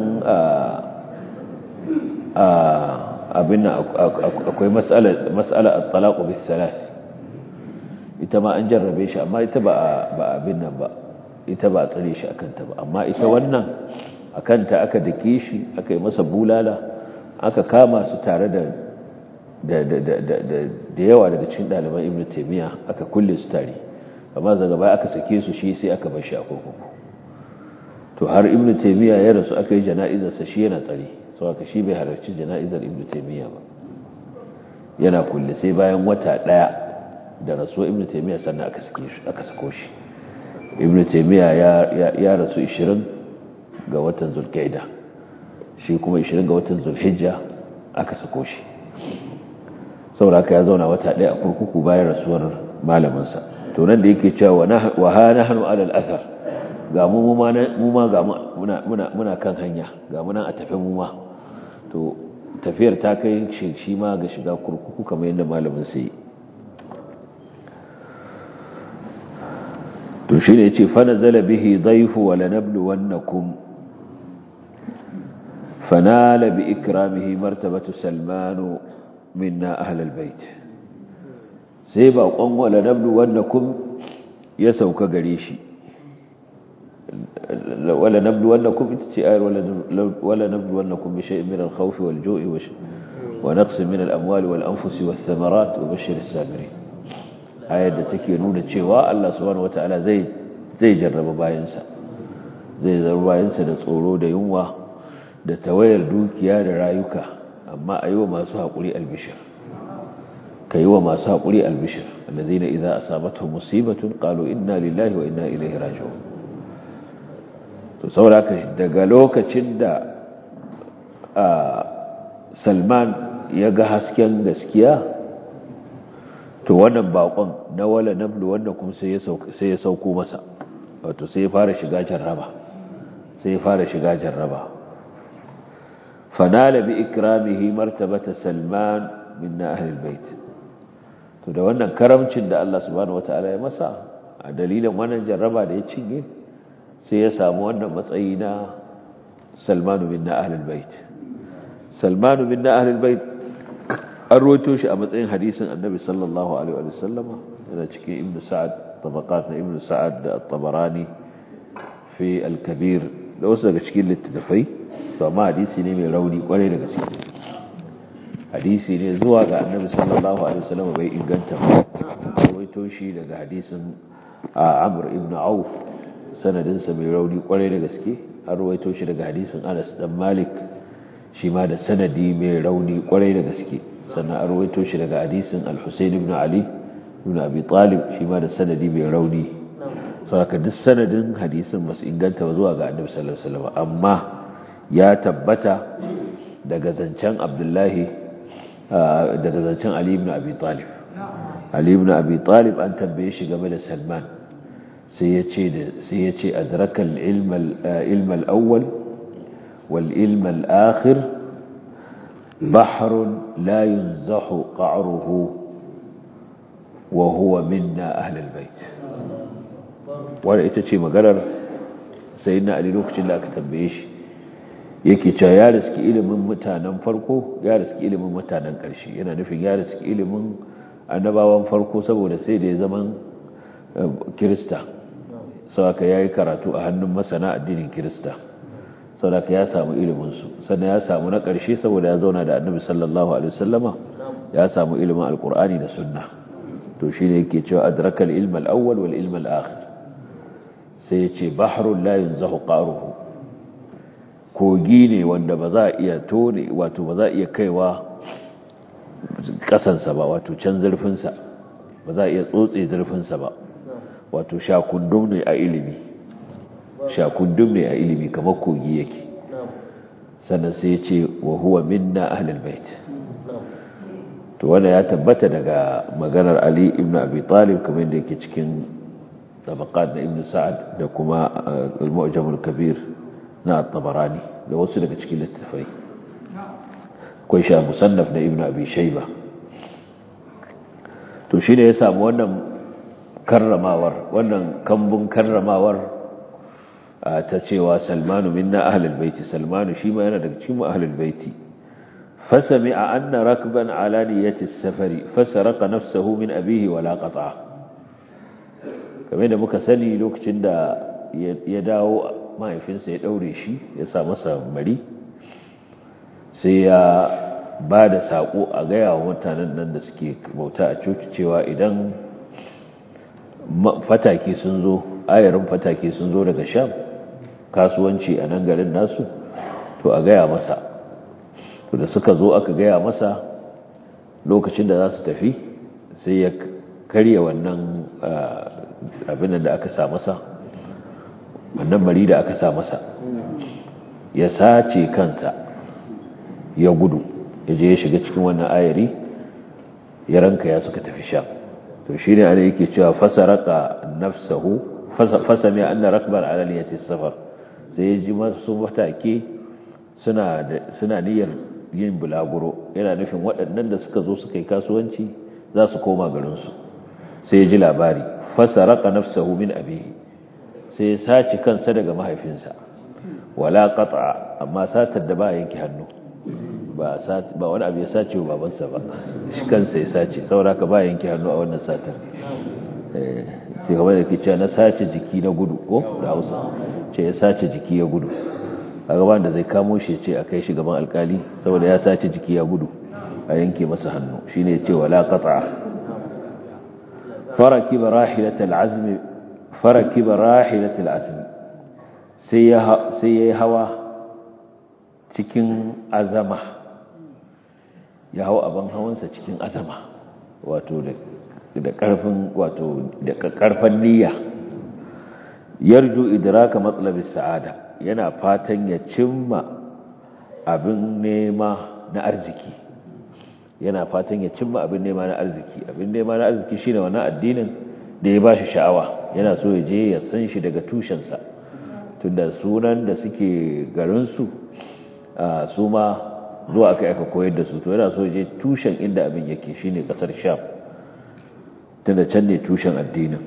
abin akwai matsala a talaku bis salas ita ma an jarrabe shi amma ita ba abin nan ba ita ba a tsare shi akanta ba amma ita wannan akanta aka dake shi aka yi masa bulala aka kama su tare da da yawa daga cikin ɗaliban ibn taimiyya aka kulle su tare amma daga baya aka sake su shi sai aka bar shi a kurkuku to har ibn taimiyya ya rasu aka yi jana'izarsa shi yana tsare sau aka shi bai halarci jana'izar ibn taimiyya ba yana kulle sai bayan wata ɗaya da rasuwa ibn taimiyya sannan aka sako shi ibn taimiyya ya rasu 20 ga watan zulkaida shi kuma 20 ga watan zulhijja aka sako shi sauraka ya zauna wata ɗaya a kurkuku bayan rasuwar malaminsa to nan da yake cewa wa ha nahnu ala al-athar ga mu ma ga muna kan hanya ga mu nan a tafi mu ma to tafiyar ta kai shi ma ga shiga kurkuku kamar yadda malamin sai to shi ne yace fa nazala bihi dhayfu wa lanabluwannakum fanala bi ikramihi martabatu salmanu minna ahlal bait sai ba kon wala nablu wannakum ya sauka gare shi wala nablu wannakum ita ce ayar wala nablu wannakum bi shay'in min al-khawf wal-ju'i wa naqs min al-amwal wal-anfus wath-thamarat wa bashshir as-sabirin ayar da take nuna cewa Allah subhanahu wataala zai zai jarraba bayansa zai jarraba bayansa da tsoro da yunwa da tawayar dukiya da rayuka amma a yi wa masu haƙuri albishir ka yi wa masu haƙuri albishir alladhina idza asabatuhum musibatun qalu inna lillahi wa inna ilaihi raji'un to saboda daga lokacin da Salman ya ga hasken gaskiya to wannan bakon na wala nablu wanda kuma sai ya sauko sai ya sauko masa wato sai ya fara shiga jarraba sai ya fara shiga jarraba fanala bi ikramihi martabata salman minna ahli albayt to da wannan karamcin da Allah subhanahu wataala ya masa a dalilin wannan jarraba da ya cinye sai ya samu wannan matsayi na salmanu minna ahli albayt salmanu minna ahli albayt an roto shi a matsayin hadisin annabi sallallahu alaihi wa sallama yana cikin ibnu sa'ad tabaqat na ibnu sa'ad da at-tabarani fi al-kabir da wasu daga cikin littattafai to amma hadisi ne mai rauni kwarai da gaske hadisi ne zuwa ga annabi sallallahu alaihi wasallam bai inganta ba rawaito shi daga hadisin Amr ibn Auf sanadinsa mai rauni kwarai da gaske har rawaito shi daga hadisin Anas dan Malik shi ma da sanadi mai rauni kwarai da gaske sannan an rawaito shi daga hadisin Al-Husayn ibn Ali ibn Abi Talib shi ma da sanadi mai rauni saboda duk sanadin hadisin basu inganta ba zuwa ga annabi sallallahu alaihi wasallam amma ya tabbata daga zancen Abdullahi daga zancen Ali ibn Abi Talib Ali ibn Abi Talib an tambaye shi game da Salman sai ya ce da sai ya ce adraka al-ilm al-ilm al-awwal wal-ilm al-akhir bahr la yunzahu qa'ruhu wa huwa minna ahli al-bayt wanda ita ce maganar sayyidina Ali lokacin da aka tambaye shi yake cewa ya riski ilimin mutanen farko ya riski ilimin mutanen ƙarshe yana nufin ya riski ilimin annabawan farko saboda sai da ya zaman kirista sauka ya yi karatu a hannun masana addinin kirista sauka ya samu iliminsu sannan ya samu na ƙarshe saboda ya zauna da annabi sallallahu alaihi wasallama ya samu ilimin alkur'ani da sunna to shi ne yake cewa adrakal ilmal awwal wal ilmal akhir sai ya ce bahrul la yunzahu qaruhu kogi ne wanda ba za a iya tone wato ba za a iya kaiwa kasansa ba wato can zurfinsa ba za a iya tsotse zurfinsa ba wato shakundum ne a ilimi shakundum ne a ilimi kamar kogi yake sannan sai ya ce wa huwa minna ahlul bait to wanda ya tabbata daga maganar Ali ibn Abi Talib kamar yadda yake cikin tabaqat na Ibn Sa'ad da kuma al-Mu'jam al-Kabir na At-Tabarani da wasu daga cikin littafai akwai sha musannaf na Ibn Abi Shayba to shine ya samu wannan karramawar wannan kambun karramawar ta cewa Salmanu minna ahlul baiti Salmanu shi ma yana daga cikin ahlul baiti فسمع أن ركبا على نية السفر فسرق نفسه من أبيه ولا قطعه كما يدى مكسني لوك تند يداو ما يفنس يدوري شي يسا مسا مري سيا بعد ساقو أغايا ومتانا نند سكي موتا أچوك cewa idan fataki sun zo ayarin fataki sun zo daga sham kasuwanci a nan garin nasu to a gaya masa to da suka zo aka gaya masa lokacin da za su tafi sai ya karya wannan abin da aka sa masa wannan mari da aka sa masa ya sace kansa ya gudu ya je ya shiga cikin wannan ayari ya ranka ya suka tafi sha to shi ne ana yake cewa fasaraka nafsahu fasami anna rakbar alaliyati safar sai ya ji masu matake suna niyyar yin bulaguro yana nufin waɗannan da suka zo suka yi kasuwanci za su koma garinsu sai ya ji labari fasaraka nafsahu min abihi sai ya sace kansa daga mahaifinsa wala qata amma satar da ba yanke hannu ba ba wani abu ya sace wa babansa ba shi kansa ya sace saboda ka ba yanke hannu a wannan satar eh sai kamar da ke na sace jiki na gudu ko da Hausa ce ya sace jiki ya gudu a gaban da zai kamo shi ce a kai shi gaban alkali saboda ya sace jiki ya gudu a yanke masa hannu shine ya ce wala qata faraki barahilat al'azm faraki barahilat al'azm sai ya sai yayi hawa cikin azama ya hawa abin hawansa cikin azama wato da da karfin wato da karfan niyya yarju idraka matlabis sa'ada yana fatan ya cimma abin nema na arziki yana fatan ya cimma abin nema na arziki abin nema na arziki shine wannan addinin da ya bashi sha'awa yana so ya je ya san shi daga tushensa tunda sunan da suke garinsu su ma zuwa aka aka koyar da su to yana so ya je tushen inda abin yake shine kasar sham tunda can ne tushen addinin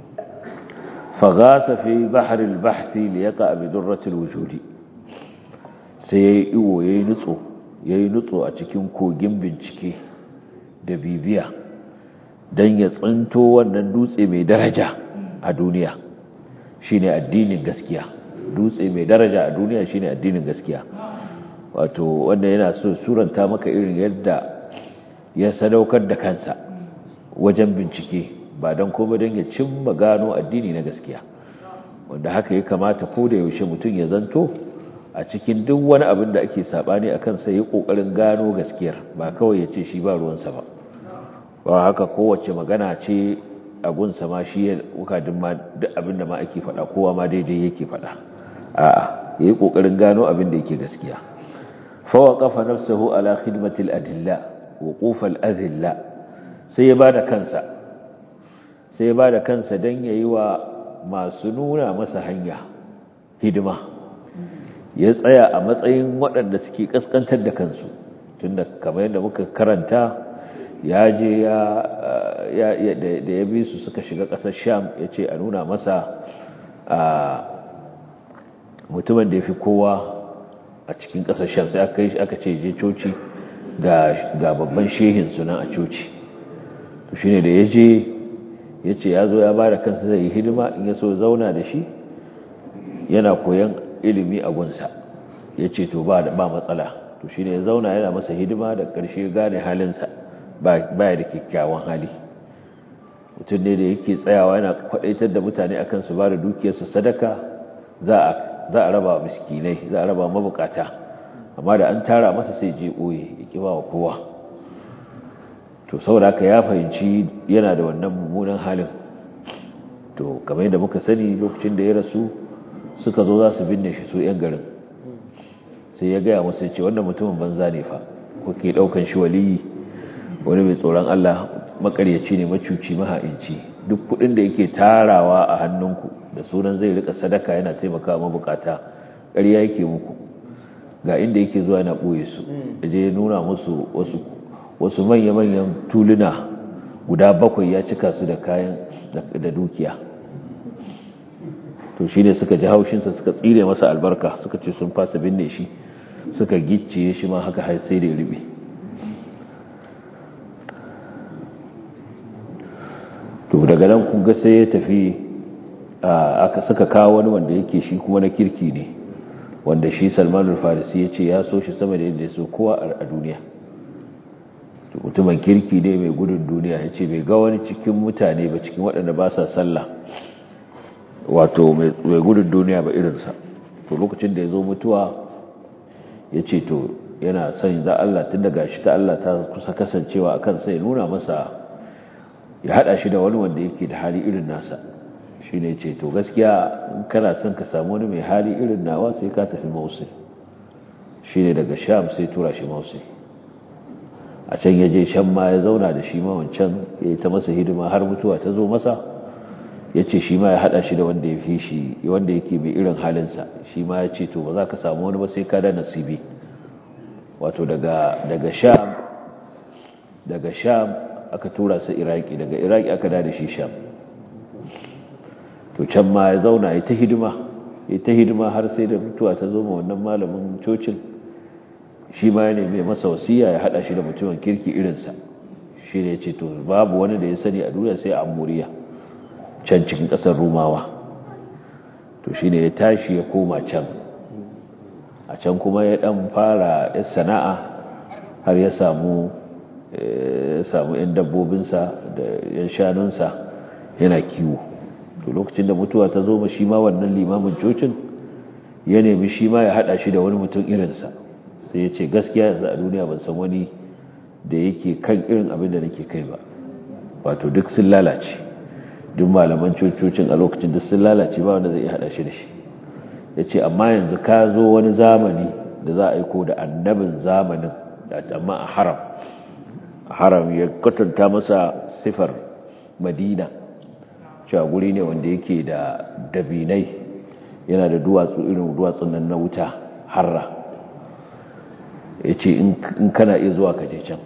فغاس في بحر البحث ليقع بدرة الوجود sai ya yi iwo ya yi nutso ya yi nutso a cikin kogin bincike da bibiya don ya tsinto wannan dutse mai daraja a duniya shine addinin gaskiya dutse mai daraja a duniya shine addinin gaskiya wato wanda yana so suranta maka irin yadda ya sadaukar da kansa wajen bincike ba don kuma don ya cimma gano addini na gaskiya wanda haka ya kamata ko da yaushe mutum ya zanto a cikin duk wani abin da ake sabani a kansa ya kokarin gano gaskiyar ba kawai ya ce shi ba ruwansa ba ba haka kowace magana ce a gunsa ma shi ya wukadin ma duk abin da ma ake faɗa kowa ma daidai yake faɗa a'a ya yi kokarin gano abin da yake gaskiya fawa kafa nafsahu ala khidmatil adilla wuqufal adilla sai ya bada kansa sai ba da kansa don ya yi wa masu nuna masa hanya hidima ya tsaya a matsayin waɗanda suke ƙasƙantar da kansu tunda kamar yadda muka karanta ya je da ya bi su suka shiga ƙasar sham ya ce a nuna masa mutumin da ya fi kowa a cikin ƙasar sham sai aka ce je coci ga babban shehin sunan a coci to shine da ya je ya ce ya zo ya ba da kansa zai yi hidima in ya so zauna da shi yana koyan ilimi a gunsa ya ce to ba matsala to shi ne ya zauna yana masa hidima da ƙarshe gane halinsa baya da kyakkyawan hali mutum ne da yake tsayawa yana kwaɗaitar da mutane akan su ba da dukiyarsu sadaka za a raba miskinai za a raba mabukata amma da an tara masa sai je ɓoye ya ƙi ba wa kowa to saboda haka ya fahimci yana da wannan mummunan halin to kamar yadda muka sani lokacin da ya rasu suka zo za su binne shi su 'yan garin sai ya gaya musu ce wannan mutumin banza ne fa kuke daukan shi waliyi wani mai tsoron Allah makaryaci ne macuci maha'inci duk kudin da yake tarawa a hannunku da sunan zai rika sadaka yana taimakawa mabukata ƙarya yake muku ga inda yake zuwa yana ɓoye su je ya nuna musu wasu wasu manya-manyan tuluna guda bakwai ya cika su da kayan da dukiya to shi ne suka ji haushinsa suka tsire masa albarka suka ce sun fasa binne shi suka gicciye shi ma haka har sai da ya rube to daga nan kun ga sai ya tafi aka suka kawo wani wanda yake shi kuma na kirki ne wanda shi salman farisi ya ce ya so shi sama da yadda ya so kowa a duniya mutumin kirki ne mai gudun duniya ya ce bai ga wani cikin mutane ba cikin waɗanda ba sa sallah wato mai gudun duniya ba irinsa to lokacin da ya zo mutuwa ya ce to yana son za Allah tun daga shi ta Allah ta kusa kasancewa a kansa ya nuna masa ya haɗa shi da wani wanda yake da hali irin nasa shi ne ce to gaskiya in kana son ka samu wani mai hali irin nawa sai ka tafi mausul shi ne daga sham sai tura shi mausul a can ya je shan ma ya zauna da shi ma wancan ya yi ta masa hidima har mutuwa ta zo masa ya ce shi ma ya haɗa shi da wanda ya fi shi wanda yake mai irin halinsa shi ma ya ce to ba za ka samu wani ba sai ka da nasibi wato daga daga sham daga sham aka tura su iraki daga iraki aka da shi sham to can ma ya zauna ya ta hidima ya ta hidima har sai da mutuwa ta zo ma wannan malamin cocin shi ma ya nemi masa wasiya ya hada shi da mutumin kirki irinsa shi ne ce to babu wani da ya sani a duniya sai amuriya can cikin kasar rumawa to shi ne ya tashi ya koma can a can kuma ya dan fara ya sana'a har ya samu ya samu yan dabbobinsa da yan shanunsa yana kiwo to lokacin da mutuwa ta zo ma shi ma wannan limamin cocin ya nemi shi ma ya hada shi da wani mutum irinsa sai ya ce gaskiya yanzu a duniya ban san wani da yake kan irin abin da nake kai ba wato duk sun lalace duk malaman cococin a lokacin duk sun lalace ba wanda zai iya hada shi da shi ya ce amma yanzu ka zo wani zamani da za a aiko da annabin zamanin amma a haram a haram ya kwatanta masa sifar madina cewa guri ne wanda yake da dabinai yana da duwatsu irin duwatsun nan na wuta harra ya ce in kana iya zuwa kaje can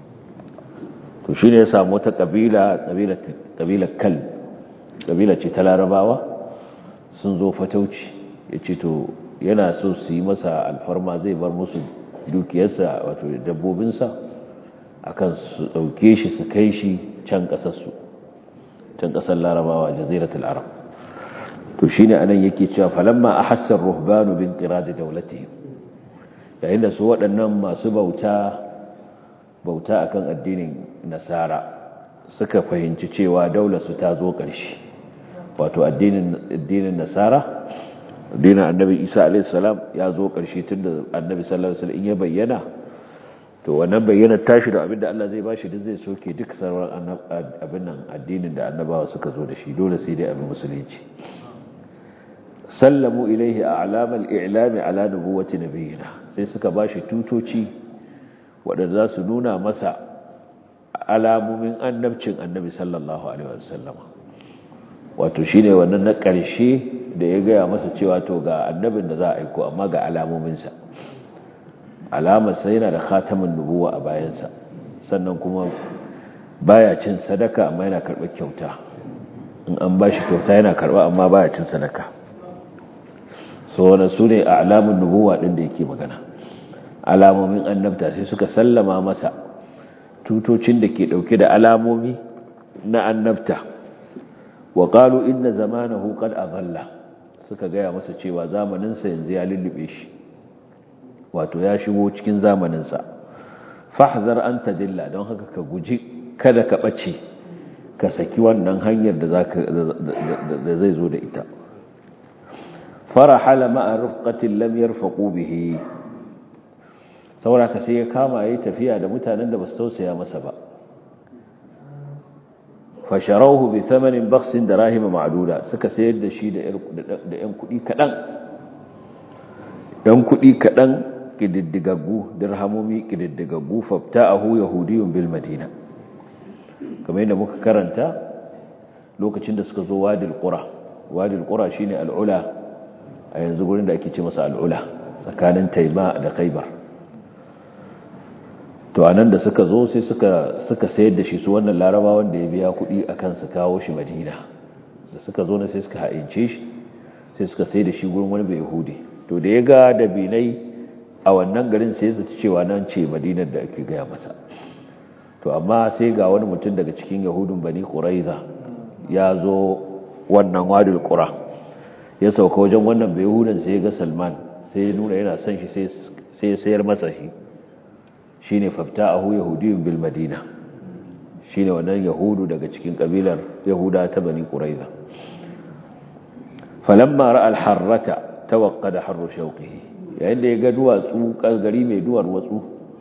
to shi ne ya samu wata ƙabila ƙabila kal ƙabila ce ta larabawa sun zo fatauci ya ce to yana so su yi masa alfarma zai bar musu dukiyarsa wato dabbobinsa akan su ɗauke shi su kai shi can ƙasarsu can ƙasar larabawa jaziratul arab to shi ne anan yake cewa falamma a hassar ruhbanu bin ƙira da daulatihim yayin da su waɗannan masu bauta bauta akan addinin nasara suka fahimci cewa daularsu ta zo ƙarshe wato addinin nasara addinin annabi isa alaihissalam ya zo ƙarshe tun da annabi sallallahu alaihi wasallam ya bayyana to wannan bayyana tashi da abinda Allah zai bashi duk zai soke duk sauran abin nan addinin da annabawa suka zo da shi dole sai dai abin musulunci sallamu ilaihi a'lamal i'lami ala nubuwwati nabiyina sai suka ba shi tutoci waɗanda za su nuna masa alamomin annabcin annabi sallallahu alaihi wasallam wato shi ne wannan na ƙarshe da ya gaya masa cewa to ga annabin da za a aiko amma ga alamominsa alamarsa yana da khatamin nubuwa a bayansa sannan kuma baya cin sadaka amma yana karɓar kyauta in an ba shi kyauta yana karɓa amma baya cin sadaka so wannan su ne a alamun nubuwa ɗin da yake magana alamomin annabta sai suka sallama masa tutocin da ke dauke da alamomi na annabta wa qalu inna zamanahu qad adalla suka gaya masa cewa zamanin sa yanzu ya lullube shi wato ya shigo cikin zamanin sa fahzar an tadilla don haka ka guji kada ka bace ka saki wannan hanyar da zaka da zai zo da ita farahala ma'a rufqatin lam yarfaqu bihi saboda ka sai ya kama yayi tafiya da mutanen da basu tausaya masa ba fasharauhu bi thamanin baksin da rahima ma'aduda suka sayar da shi da 'yan kuɗi kaɗan ‘yan kuɗi kaɗan ƙididdigaggu dirhamomi ƙididdigaggu fafta a hu yahudiyun bil madina kamar yadda muka karanta lokacin da suka zo wadil ƙura wadil ƙura shi ne al'ula a yanzu gurin da ake ce masa al'ula tsakanin taima da kaibar to a nan da suka zo sai suka sayar da shi su wannan laraba wanda ya biya kuɗi a kan su kawo shi madina da suka zo na sai suka ha'ince shi sai suka sayar da shi gurin wani bai yahudi to da ya ga dabinai a wannan garin sai zata cewa nan ce madinar da ake gaya masa to amma sai ga wani mutum daga cikin yahudun bani ƙuraiza ya zo wannan wadul ƙura ya sauka wajen wannan bai yahudan sai ya ga salman sai ya nuna yana son shi sai ya sayar masa shi shi ne fafta ahu yahudiyun bil madina shi ne wannan yahudu daga cikin ƙabilar yahuda ta bani ƙuraiza falamma ra'al harrata tawaqqada harru shauqihi yayin da ya ga duwatsu gari mai duwar watsu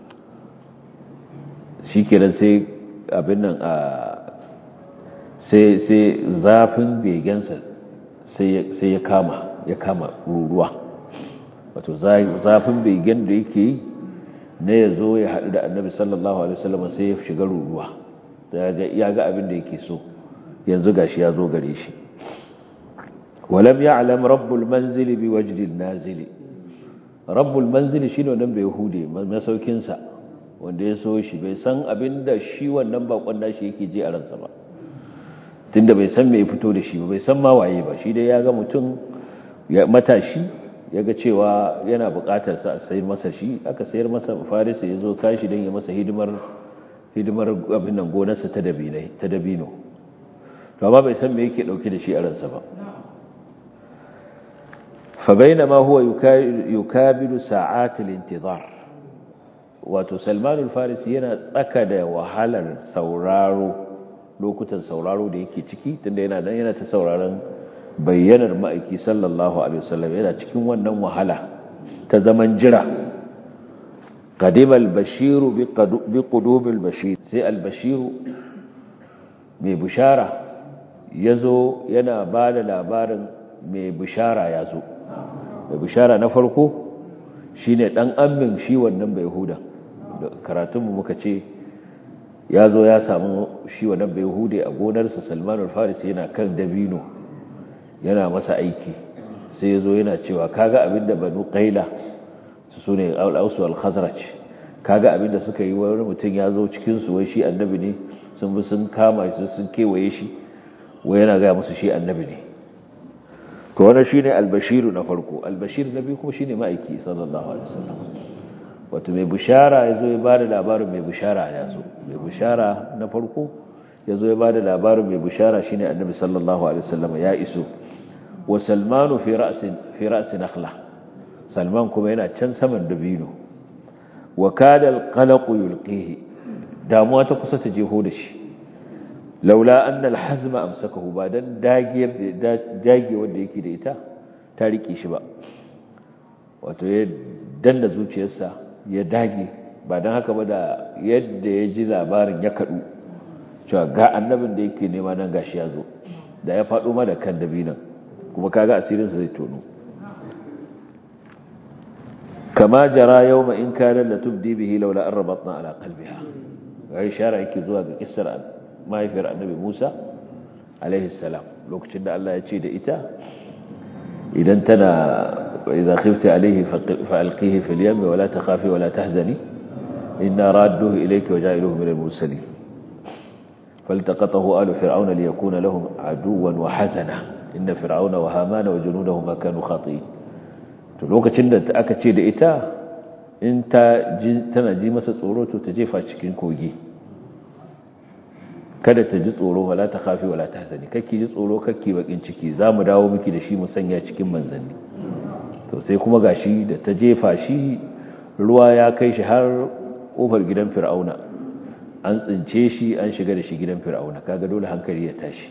shikenan sai abin nan a sai sai zafin begensa sai sai ya kama ya kama ruruwa wato zafin begen da yake yi na ya zo ya haɗu da annabi sallallahu alaihi wasallam sai ya shiga ruruwa ya ga abin da yake so yanzu gashi ya zo gare shi ولم يعلم رب المنزل بوجد النازل رب المنزل shine wannan bai hude masaukin sa wanda ya so shi bai san abinda shi wannan bakon nashi yake ji a ransa ba tunda bai san me ya fito da shi ba bai san ma waye ba shi dai ya ga mutum matashi ya ga cewa yana buƙatar sa a sayar masa shi aka sayar masa farisa ya zo kashi don ya masa hidimar hidimar abin nan gonarsa ta dabinai ta dabino to amma bai san me yake dauke da shi a ransa ba فبينما هو يكابد ساعات الانتظار wato salmanul farisi yana tsaka da wahalar sauraro lokutan sauraro da yake ciki tunda yana nan yana ta sauraron bayyanar ma'aiki sallallahu alaihi wasallam yana cikin wannan wahala ta zaman jira qadima al-bashiru bi qudum al-bashir sai al-bashiru mai bushara yazo yana bada labarin mai bishara yazo mai bishara na farko shine dan ammin shi wannan bai huda karatunmu muka ce ya zo ya samu shi wannan bai hude a gonarsa salmanul farisi yana kan dabino yana masa aiki sai ya zo yana cewa kaga abinda banu qaila su ne al-ausu al-khazraj kaga abinda suka yi wani mutum ya zo cikin su wai shi annabi ne sun bi sun kama shi sun kewaye shi wai yana ga musu shi annabi ne to wannan shine al-bashiru na farko al-bashir na biyu kuma shine ma'aiki sallallahu alaihi wasallam wato mai bishara yazo ya bada labarin mai bishara ya zo mai bishara na farko yazo ya bada labarin mai bishara shine annabi sallallahu alaihi wasallam ya iso wa salmanu fi ra'sin fi ra'si nakhla salman kuma yana can saman dabino wa kada al-qalaq yulqihi damuwa ta kusa ta jeho da shi laula anna al-hazma amsakahu ba dan dagiyar da dage wanda yake da ita ta rike shi ba wato ya danna zuciyarsa ya dage ba dan haka ba da yadda ya ji labarin ya kadu cewa ga annabin da yake nema nan gashi ya zo da ya faɗo ma da kan dabinan kuma kaga asirinsa zai tono kama jara yawma in kana la tubdi bihi laula an rabatna ala qalbiha ga ishara yake zuwa ga kissar mahaifiyar annabi Musa alaihi salam lokacin da Allah ya ce da ita idan tana idza khifti alaihi fa alqihi fil yam wa la takhafi wa la tahzani inna radduhu ilayki wa ja'iluhu min al-mursalin فالتقطه آل فرعون ليكون لهم عدوا وحزنا إن فرعون وهامان وجنودهما كانوا خاطئين to lokacin da aka ce da ita in ta tana ji masa tsoro to ta jefa cikin kogi kada ta ji tsoro wala ta kafi wala ta hazani kakki ji tsoro kakki bakin ciki za mu dawo miki da shi mu sanya cikin manzanni to sai kuma gashi da ta jefa shi ruwa ya kai shi har kofar gidan fir'auna an tsince shi an shiga da shi gidan fir'auna kaga dole hankali ya tashi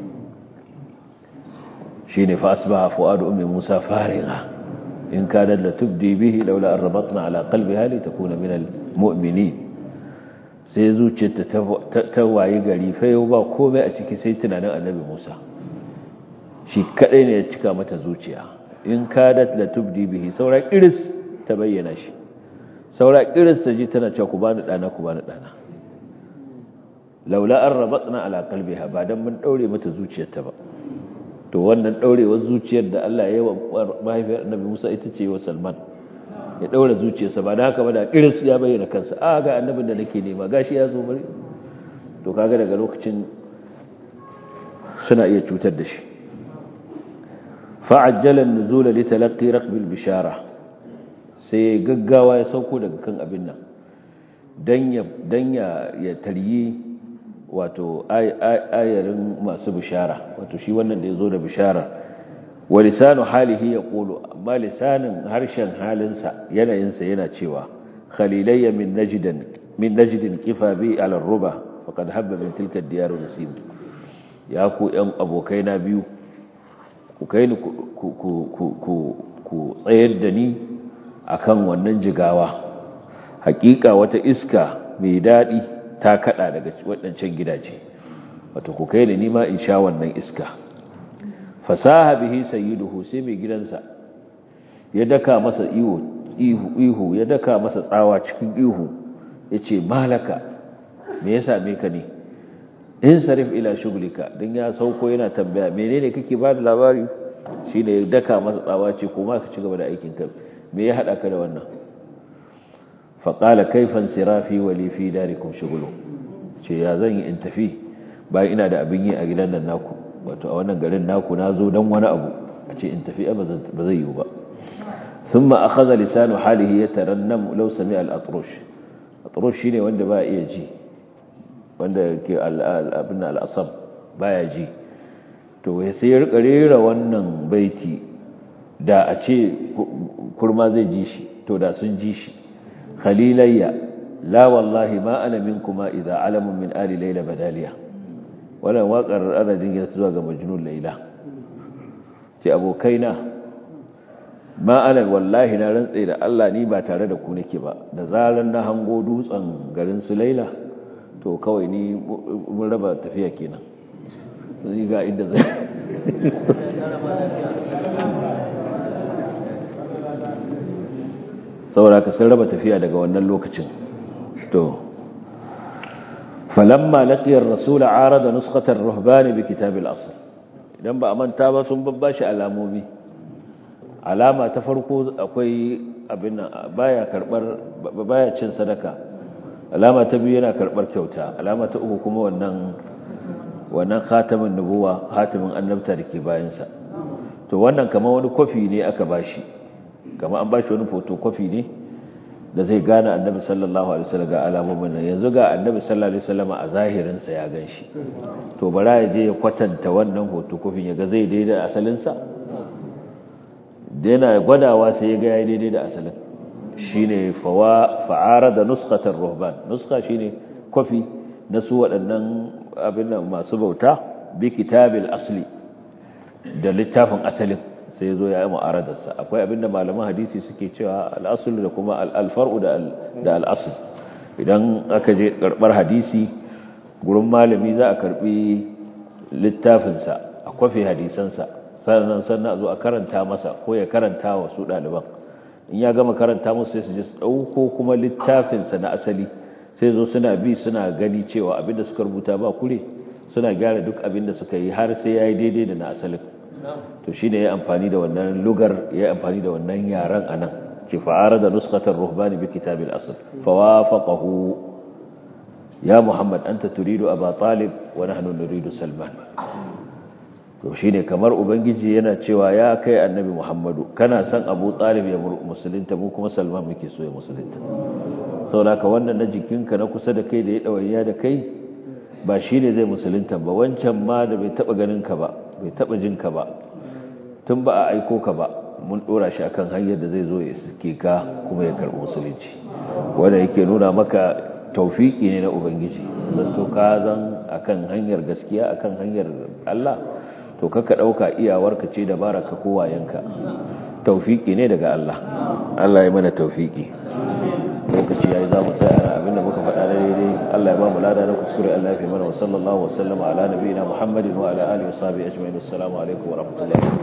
shine fa asbaha fuadu ummi musa fariga in kana la tubdi bihi laula an rabatna ala qalbiha li takuna min al mu'minin sai zuciyarta ta waye gari fayo ba komai a ciki sai tunanin annabi musa shi kadai ne ya cika mata zuciya in kadat la tubdi bihi saura iris ta bayyana shi saura iris ta ji tana cewa ku bani dana ku bani dana laula an rabatna ala qalbiha ba dan mun daure mata zuciyarta ba to wannan daurewar zuciyar da Allah ya yi wa mahaifiyar annabi Musa ita ce wa Salman ya daura zuciyarsa ba da haka ba da iris ya bayyana kansa a ga annabin da nake nema gashi ya zo bari to kaga daga lokacin suna iya cutar da shi fa'ajjala an-nuzula li talaqqi raqbil bishara sai gaggawa ya sauko daga kan abin nan dan ya dan ya ya taryi wato ayarin masu bishara wato shi wannan da yazo da bishara wa lisanu halihi yaqulu amma lisanin harshen halinsa yanayinsa yana cewa khalilayya min najdan min najdin kifa bi ala ruba faqad habba min tilka ad-diyar nasib ya ku yan abokaina biyu ku kai ni ku tsayar da ni akan wannan jigawa hakika wata iska mai daɗi ta kada daga waɗancan gidaje wato ku kai ni nima in sha wannan iska fasaha bihi sayyiduhu sai mai gidansa ya daka masa ihu ihu ya daka masa tsawa cikin ihu yace malaka me yasa me ka ne in sarif ila shuglika dan ya sauko yana tambaya menene kake ba da labari shine ya daka masa tsawa ce kuma ka ci gaba da aikin ka me ya hada ka da wannan fa qala kayfa sirafi wa li fi darikum shughlu ce ya zan yi in tafi bayan ina da abin yi a gidan nan naku wato a wannan garin naku nazo dan wani abu a ce in tafi ba zai yiwu ba thumma akhadha lisanu halihi yatarannam law sami'a al-atrush atrush shine wanda ba iya ji wanda ke abin al'asab baya ji to sai ya rika rera wannan baiti da a ce kurma zai ji shi to da sun ji shi khalilayya la wallahi ma ana minkuma idza alamun min ali layla badaliya wannan waƙar ana jingina zuwa ga majnun layla ce abokaina ma ana wallahi na rantse da Allah ni ba tare da ku nake ba da zaran na hango dutsen garin su laila to kawai ni mun raba tafiya kenan ni ga inda zai saboda ka sun raba tafiya daga wannan lokacin to falamma laqiya ar-rasul arada nuskhata ar-ruhban bi kitab al-asl idan ba a manta ba sun babbashi alamomi alama ta farko akwai abin baya karbar baya cin sadaka alama ta biyu yana karbar kyauta alama ta uku kuma wannan wannan khatamin nubuwa hatimin annabta da ke bayansa to wannan kamar wani kofi ne aka bashi kamar an bashi wani photocopy ne da zai gane annabi sallallahu alaihi wasallam ga alamomin nan yanzu ga annabi sallallahu alaihi wasallam a zahirin sa ya ganshi to bara ya je ya kwatanta wannan photocopy ya ga zai daidai da asalin sa da yana gwadawa sai ya ga yayi daidai da asalin shine fawa fa'ara da nuskatar ruhban nuska shine kofi na su waɗannan abin nan masu bauta bi kitabil asli da littafin asalin sai zo ya yi mu'aradarsa akwai abin da malaman hadisi suke cewa al'asul da kuma al'alfar'u da al'asul idan aka je karɓar hadisi gurin malami za a karɓi littafinsa a kwafe hadisansa sannan sannan a zo a karanta masa ko ya karanta wa su ɗaliban in ya gama karanta musu sai su je su ɗauko kuma littafinsa na asali sai zo suna bi suna gani cewa abinda suka rubuta ba kure suna gyara duk abinda suka yi har sai ya yi daidai da na asalin to shi ne ya amfani da wannan lugar ya amfani da wannan yaren a nan ke fa'ara da nuskatar ruhbani bi kitabin asal fawafaqahu ya muhammad anta turidu aba talib wa nahnu nuridu salman to shine kamar ubangiji yana cewa ya kai annabi muhammadu kana son abu talib ya musulunta mu kuma salman muke so ya musulunta saboda wannan na jikinka na kusa da kai da ya dawaiya da kai ba shine zai musulunta ba wancan ma da bai taba ganin ka ba bai taba jin ka ba tun ba a aiko ka ba mun dora shi akan hanyar da zai zo ya suke ka kuma ya karbi musulunci wanda yake nuna maka taufiki ne na ubangiji zan to ka zan akan hanyar gaskiya akan hanyar Allah to kaka dauka iyawarka ce da baraka ko wayanka taufiki ne daga Allah Allah ya mana taufiki lokaci yayi za mu tsaya abinda muka faɗa da daidai Allah ya ba mu lada na kuskure Allah ya fi mana wa sallallahu wa sallama ala nabiyina Muhammadin wa ala alihi wa sahbihi ajma'in assalamu alaikum wa rahmatullahi